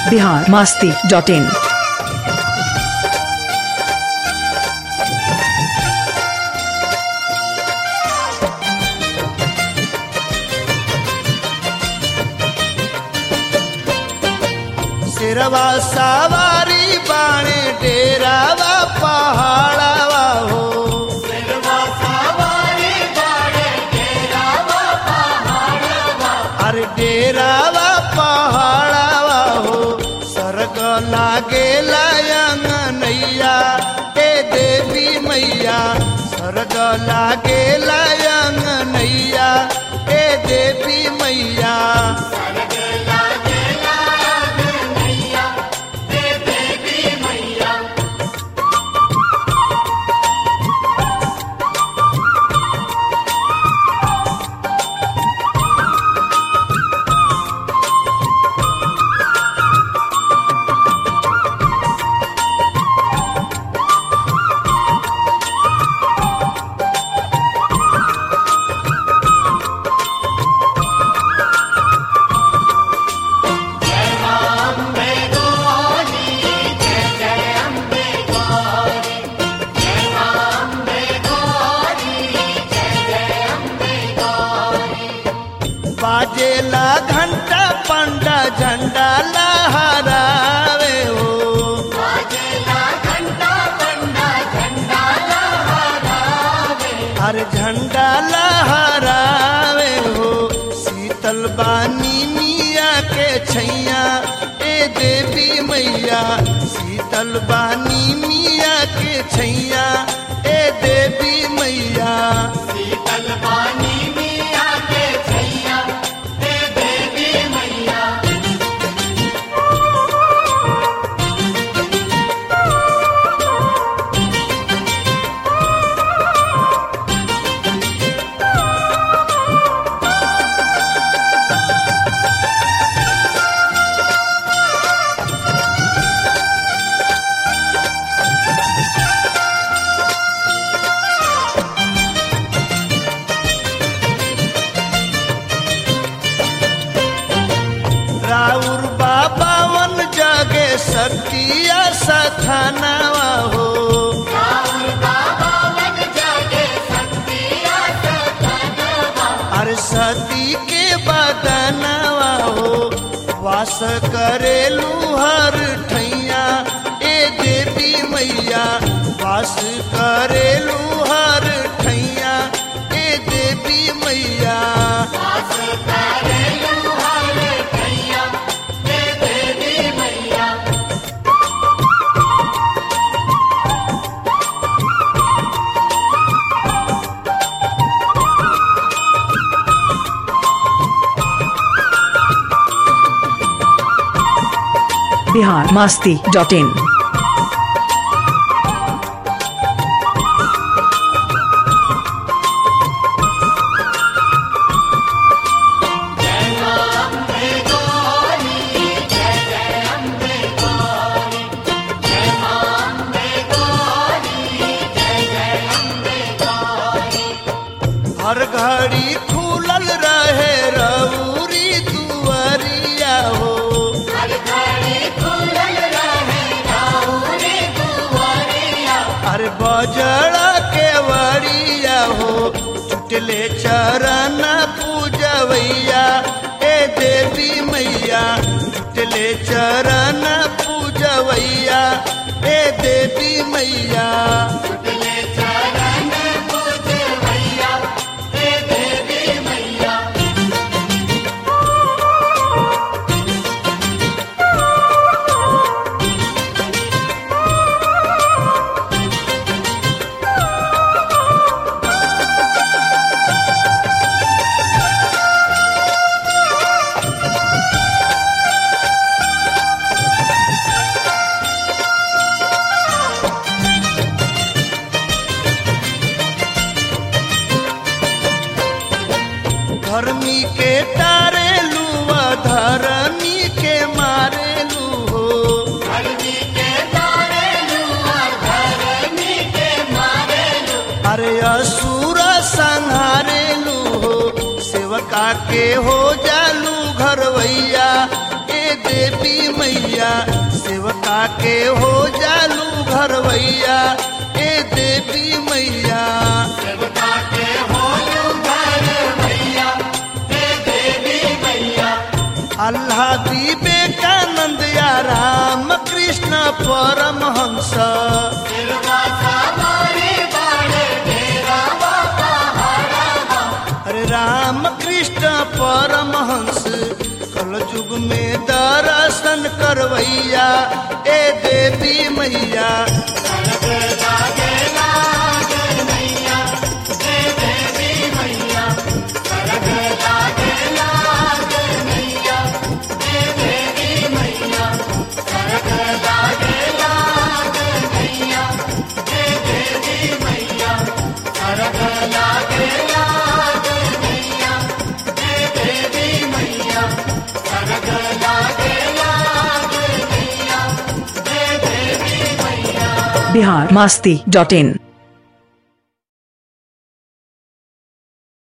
Bihar Masti dot इन सिरवा सवारी बाणे डेरावा पहाड़ावा हो अरे डेरावा पहाड़ावा हो सरग लागे लायंग नैया ए देवी मैया सरग लागे लायंग नैया ए देवी मैया बाजेला घंटा पंडा झंडा लहरावे हो हर झंडा लहरावे हो शीतल बानी मिया के छैया ए देवी मैया शीतल बानी मिया के छैया ए देवी मैया राउर बाबा वन जगे सतिया सथानावा हो अरे सती के बदनवा हो वास करेलू हर ठैया ए देवी मैया वास करेलू हर ठैया ए देवी मैया बिहार मास्ती डॉट इन हर घड़ी खुलल रहे रउरी दुआरिया हो अरे बजड़ा के वरिया हो चुटले चरण पूजवैया ए देवी मैया चुटले चरण पूजवैया ए देवी मैया धर्मी के तारे लुआ धर्मी के मारे लू हो अरे असुर संहारे लू हो सेवका के हो जालू घरवैया ए देवी मैया के हो जालू घरवैया ए देवी मैया अल्लाह विवेकानंद या राम कृष्ण परमहंस अरे राम कृष्ण परमहंस कल युग में दर्शन करवैया ए देवी मैया बिहार मास्ती डॉट इन